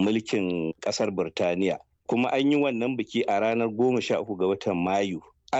mulkin ƙasar Birtaniya. Kuma an yi wannan biki a ranar goma sha uku ga watan Mayu.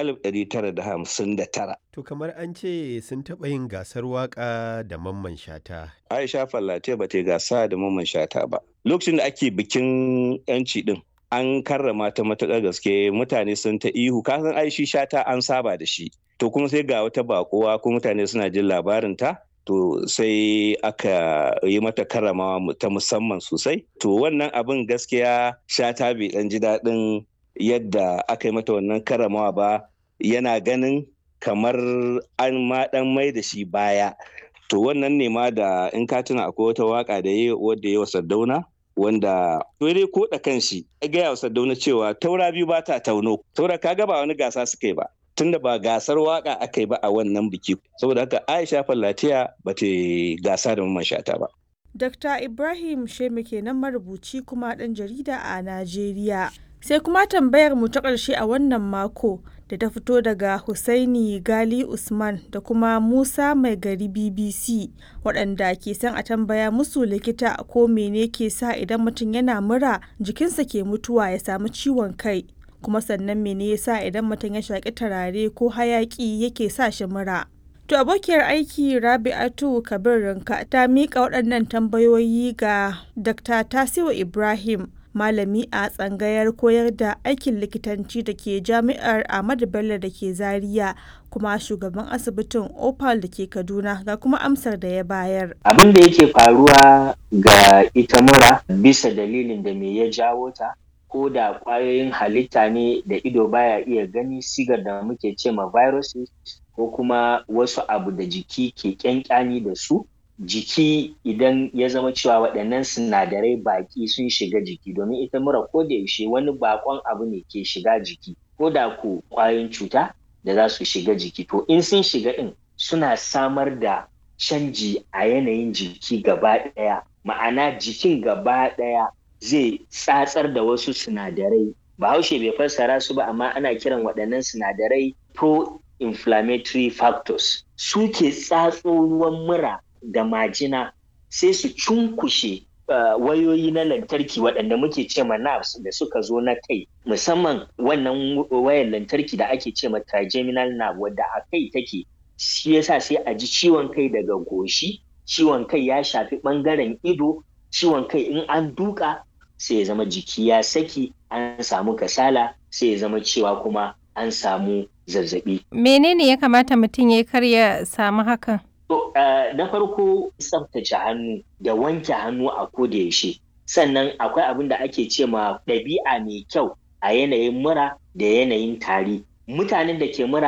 1959. To kamar an ce sun taɓa yin gasar waƙa da mamman shata. Aisha Fallate ba ta yi gasa da mamman shata ba. Lokacin da ake bikin 'yanci ɗin, an karrama ta matuƙar gaske mutane sun ta ihu kasan aishi shata an saba da shi. To kuma sai ga wata baƙuwa ko mutane suna jin labarin ta. To sai aka yi mata karramawa ta musamman sosai. To wannan abin gaskiya shata bai ɗan ji daɗin yadda aka yi mata wannan karamawa ba yana ganin kamar an ma dan mai da shi baya to wannan ne ma da in ka tuna akwai wata waka da ya wadda ya Sardauna wanda dai ko da kanshi ya gaya wa Sardauna cewa taura biyu ba ta tauno saboda kaga ba wani gasa suka yi ba tunda ba gasar waka aka yi ba a wannan biki saboda haka Aisha Fallatiya ba ta gasa da mamman shata ba Dr. Ibrahim Sheme kenan marubuci kuma ɗan jarida a Najeriya. sai kuma tambayar mu ta ƙarshe a wannan mako da ta fito daga Husaini Gali Usman da kuma Musa Mai Gari BBC waɗanda ke son a tambaya musu likita ko mene ke sa idan mutum yana mura jikinsa ke mutuwa ya samu ciwon kai kuma sannan mene ya sa idan mutum ya shaƙi turare ko hayaƙi yake sa shi mura. To abokiyar aiki Rabi'atu Kabir Rinka ta miƙa waɗannan tambayoyi ga Dr. Tasiu Ibrahim malami a tsangayar koyar da aikin likitanci da ke jami'ar Ahmadu Bello da ke Zaria kuma shugaban asibitin Opal da ke Kaduna ga kuma amsar da ya bayar. Abin da yake faruwa ga ita mura bisa dalilin da me ya jawo ta ko da ƙwayoyin halitta ne da ido baya iya gani sigar da muke ce ma viruses ko kuma wasu abu da jiki ke ƙyanƙyani da su jiki idan ya zama cewa waɗannan sinadarai baƙi sun shiga jiki domin ita mura ko da yaushe wani baƙon abu ne ke shiga jiki ko da ku ƙwayoyin cuta da za su shiga jiki to in sun shiga ɗin suna samar da canji a yanayin jiki gaba ɗaya ma'ana jikin gaba ɗaya zai tsatsar da wasu sinadarai bahaushe bai fassara su ba amma ana kiran waɗannan sinadarai pro-inflammatory factors su ke tsatso ruwan mura da majina sai su cunkushe uh, wayoyi na lantarki waɗanda muke ce ma nerves da suka zo na kai musamman wannan wayar lantarki da ake ce ma trigeminal nerve wadda a kai take shi yasa sai a ji ciwon kai daga goshi ciwon kai ya shafi ɓangaren ido ciwon kai in an duka sai ya zama jiki ya saki an samu kasala sai ya zama cewa kuma an samu zazzabi. Menene ya kamata mutum ya karya samu hakan? To, uh, na farko tsaftace hannu da wanke hannu a koda yaushe. Sannan akwai abin da ake ce ma ɗabi'a mai kyau a yanayin mura da yanayin tari. Mutanen da ke mura